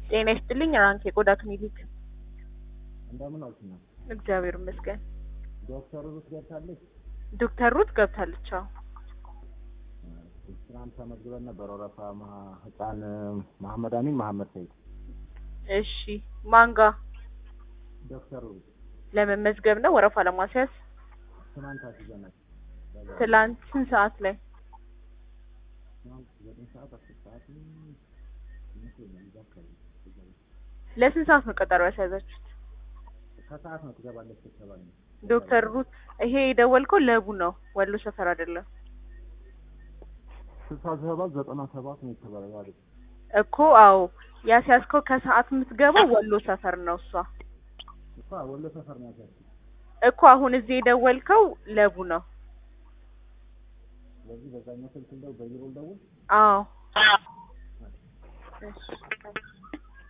ጤና ይስጥልኝ ራንክ የቆዳ ክሊኒክ። እንደምን አልሽኝ? እግዚአብሔር ይመስገን። ዶክተር ሩት ገብታለች? ዶክተር ሩት ገብታለች። አዎ ትናንት ተመዝግበን ነበር። ወረፋ ማ- ህፃን መሐመድ አሚን መሐመድ ሰይድ እሺ። ማንጋ ዶክተር ሩት ለመመዝገብ ነው ወረፋ ለማስያዝ ትናንት አስይዘናል። ትላንት ስንት ሰዓት ላይ? ትናንት ዘጠኝ ሰዓት አስር ሰዓት ይመስለኛል እዛ አካባቢ ለስንት ሰዓት ነው ቀጠሮ ያስያዛችሁት? ከሰዓት ነው ትገባለች ተባለ። ዶክተር ሩት ይሄ የደወልከው ለቡ ነው ወሎ ሰፈር አይደለም ስልሳ ሰባት ዘጠና ሰባት ነው የተባለው ያለ እኮ። አዎ ያስያዝከው ከሰዓት የምትገባው ወሎ ሰፈር ነው እሷ እሷ ወሎ ሰፈር ነው ያልኩት። እኮ። አሁን እዚህ የደወልከው ለቡ ነው። ስለዚህ በዛኛው ስልክ እንደው በቢሮ ደውል አዎ እሺ